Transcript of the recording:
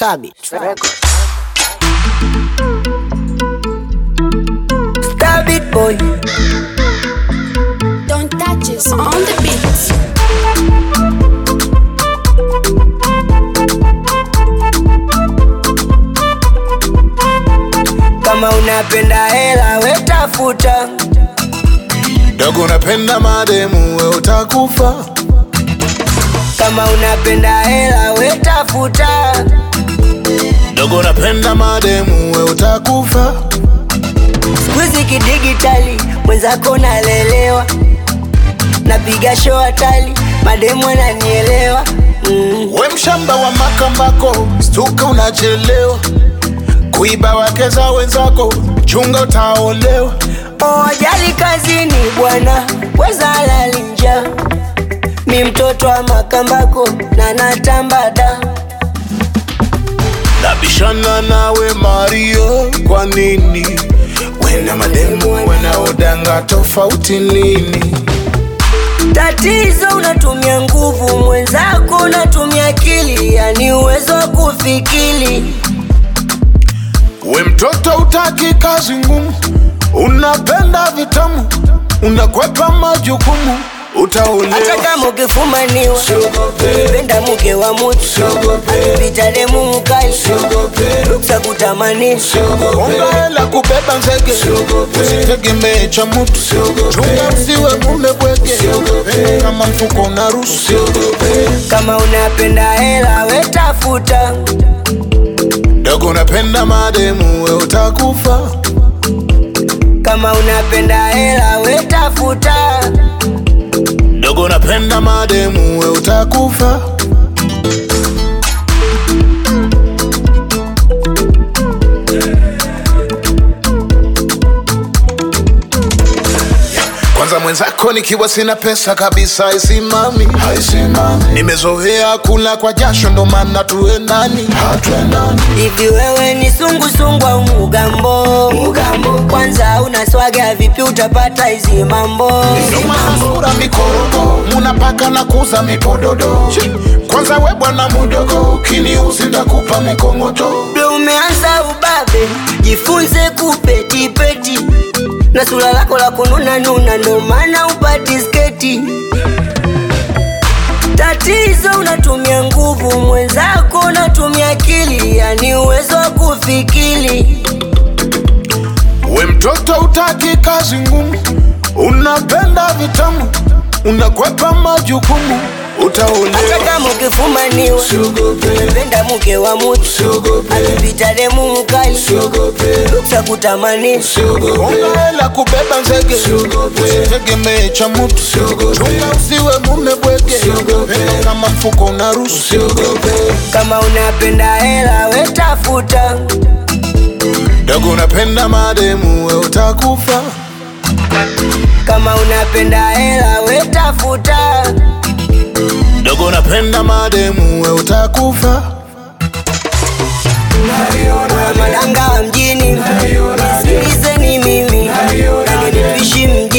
Stabit Records. Stabit boy. Don't touch us on the beat. Kama unapenda hela wetafuta, dogo unapenda mademu we utakufa kama unapenda hela wetafuta, dogo unapenda mademu we utakufa skuizi kidigitali mwenzako nalelewa, napiga show hatali, mademu ananielewa mm. we mshamba wa makambako stuka unachelewa kuiba wake za wenzako chunga utaolewa Oh, ajali kazini bwana, weza lali njaa. Mi mtoto wa makambako na natambada, nabishana nawe mario kwa nini wena mademu wanaodanga tofauti nini tatizo unatumia nguvu, mwenzako unatumia akili, yani uwezo wa kufikiri. we mtoto utaki kazi ngumu unapenda vitamu unakwepa majukumu Hata utaolewa kama ukifumaniwa, penda mke wa mutu, pita demu mkali, ruksa kutamanisha Konga hela kubeba nzege usitegemee cha mutu chunga usiwe mume bwege kama mfuko unaruhusu Kama unapenda hela wetafuta, dogo unapenda mademu we utakufa kama unapenda hela wetafuta, dogo unapenda mademu we utakufa kwanza mwenzako nikiwa sina pesa kabisa haisimami nimezoea kula kwa jasho ndo maana tuendani hivi wewe ni sungusungu au mugambo? Mugambo kwanza unaswaga vipi utapata hizi mambo? nomasura mikorogo munapaka na kuza mipododo kwanza we bwana mudogo ukiniuzi ndakupa mikongoto Ndo umeanza ubabe, jifunze kupetipeti na sura lako la kununa nuna, ndo maana upati sketi. Tatizo unatumia nguvu, mwenzako unatumia akili, yani uwezo wa kufikiri. we mtoto utaki kazi ngumu unapenda vitamu unakwepa majukumu Hata utaolewa kama ukifumaniwa, penda mke wa mutu, akipita demu mkali, ruksa kutamanisha Konga hela kubeba nzege usitegemee cha mutu chunga usiwe mume bwege kama mfuko unaruhusu Kama unapenda hela wetafuta, dogo unapenda mademu we utakufa kama unapenda hela wetafuta, dogo unapenda mademu we utakufa madanga wa mjini, nisikilizeni mimi, nani tuishi mjini